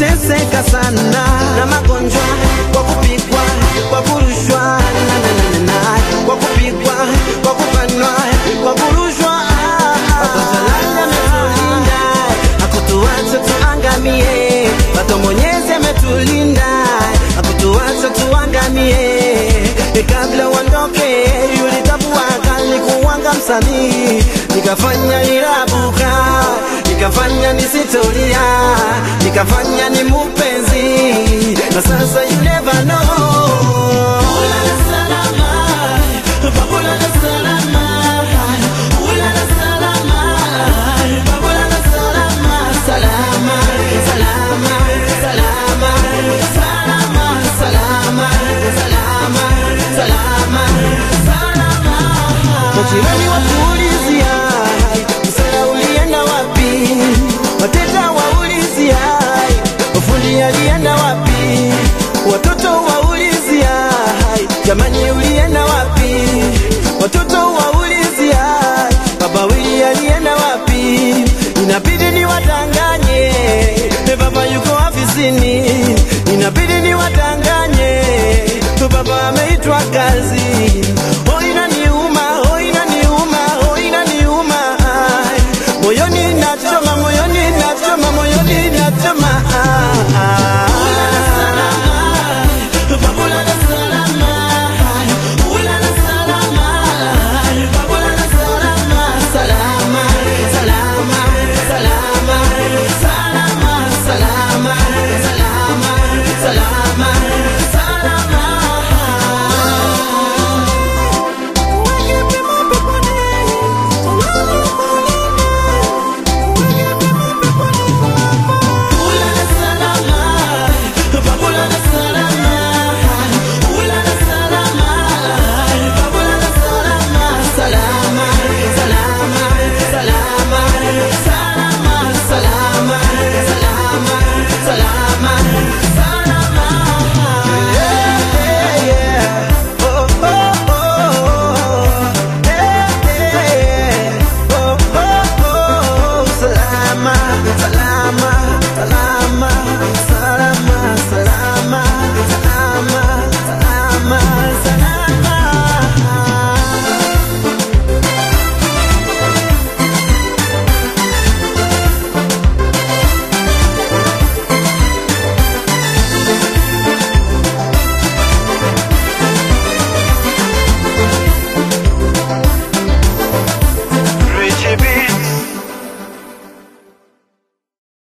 nimeteseka sana na magonjwa kwa kupigwa kwa kurushwa na, na, na, na, na, kwa kupigwa kwa kubanwa kwa kurushwa Watoto ametulinda hakutuacha tuangamie Bado Mwenyezi ametulinda hakutuacha tuangamie kabla uondoke ulitambua kali kuwanga msanii nikafanya irabuka nikafanya nisitoria nikafanya ni mupenzi na sasa you never know Ulala salama, babulala salama, ulala salama, babulala salama, salama, salama, salama, salama, salama, salama, salama, salama. Majirani watuulizia msala ulienda wapi? Wateja waulizia mafundi alienda wapi? Watoto waulizia jamani